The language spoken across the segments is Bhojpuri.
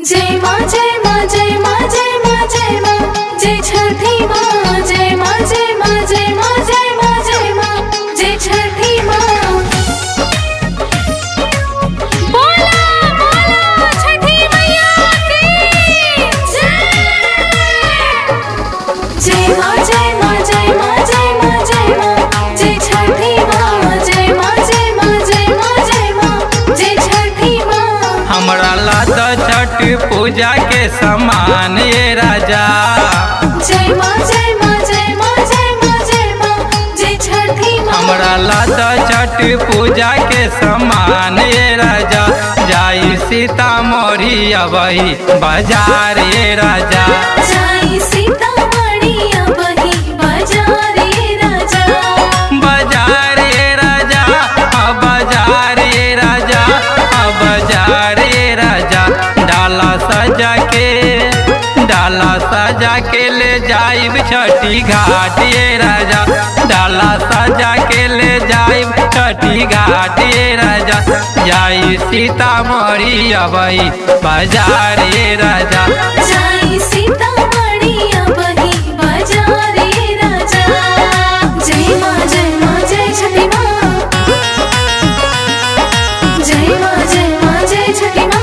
जय माँ जय माँ जय माँ जय माँ जय माँ जय छठी माँ जय माँ जय माँ जय माँ जय माँ जय माँ जय छठी माँ बोला बोला छठी मैया की जय जय माँ जय माँ जय माँ जय माँ जय माँ जय छठी माँ जय माँ जय माँ जय माँ जय माँ जय छठी माँ हमरा लाद छठ पूजा के समान ये राजा जय माँ जय माँ जय माँ जय माँ जय माँ जय छठी माँ हमरा लाद छठ पूजा के समान ये राजा जाई सीतामढ़ी अबही बाजार ये राजा जाई सीतामढ़ी अबही बाजार रे राजा बाजार ये राजा हाँ बाजार ये राजा हाँ बाजार ये राजा डाला सजा के डाला सजा के ले जाइब छठी घाट ये राजा डाला सजा के ले जाइब छठी घाट ये राजा जाई सीतामढ़ी अबई बाजार ये राजा जाई सीतामढ़ी अबही बाजार रे राजा जय माँ जय माँ जय छठी माँ जय माँ जय माँ जय छठी माँ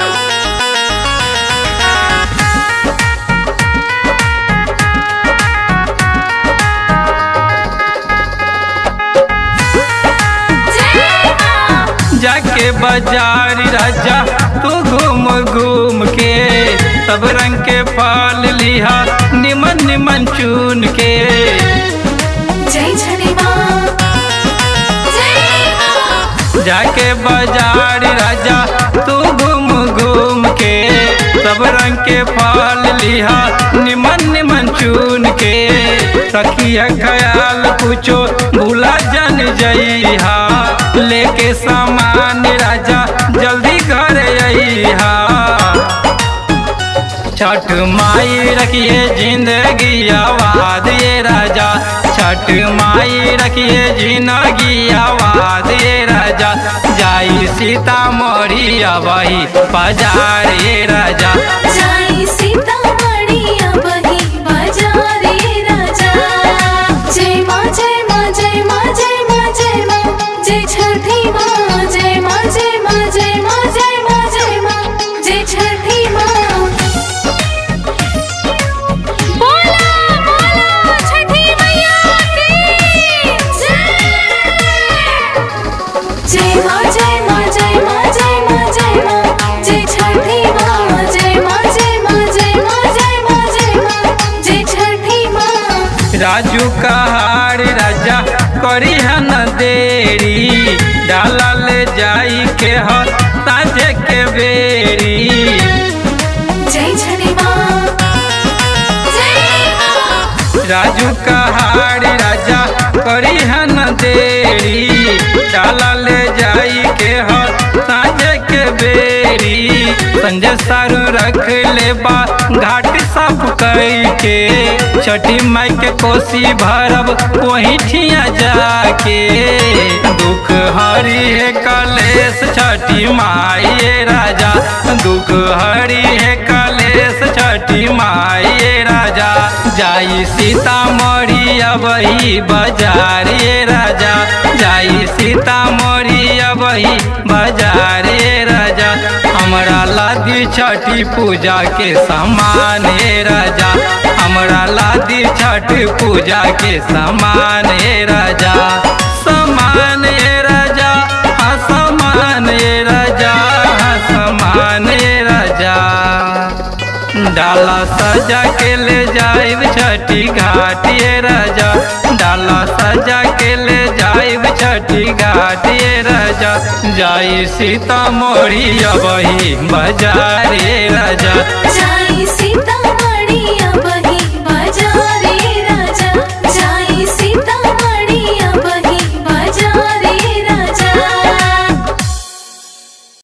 जय माँ जाके बाजार राजा तू घूम घूम के सब रंग के फल लिहा निमन निमन चुन के जय छठी माँ जय माँ जाके बाजार राजा तू घूम घूम के सब रंग के फल लिहा निमन निमन चुन के सखिया ख्याल कुछो भूला जन जइहा लेके सामान राजा जल्दी घर अइहा छठ माई रखिए जिंदगी आवाद ये राजा छठ माई रखिए जिंदगी आवाद ये राजा जाई सीतामढ़ी अबही बाजार ये राजा जाई सीतामढ़ी अबही बाजार रे राजा जय माँ जय माँ जय माँ जय माँ जय माँ जय छठी माँ जय माँ जय माँ जय माँ जय माँ जय माँ जय छठी माँ बोला बोला छठी मैया की जय जय माँ जय माँ जय माँ जय माँ जय माँ जय छठी माँ जय माँ जय माँ जय माँ जय माँ जय माँ जय छठी माँ राजू कहार राजा करी हन देरी डाला ले जाई के ह साझे के बेरी जय छठी माँ जय माँ राजू कहाड़ी राजा करी हन देरी डाला ले जाई के ह साझे के बेरी संजय सारू रख ले बा घाट साफ कई के छठी माई के कोसी भरब वही ठिया जाके दुख हरी है कलेश छठी माई ये राजा दुख हरी है कलेश छठी माई ये राजा जाई सीतामढ़ी अबही बाजार ये राजा जाई सीतामढ़ी अबही बाजार ये राजा हमरा लादी छठी पूजा के समान हे राजा हमरा लादी छठ पूजा के समान हे राजा समान हे राजा हाँ समान हे राजा हाँ समान हे राजा डाला सजा के ले जाइब छठी घाट ये राजा डाला सजा के ले जाइब छठी घाट ये राजा जाई सीतामढ़ी अबही बाजार ये राजा जाई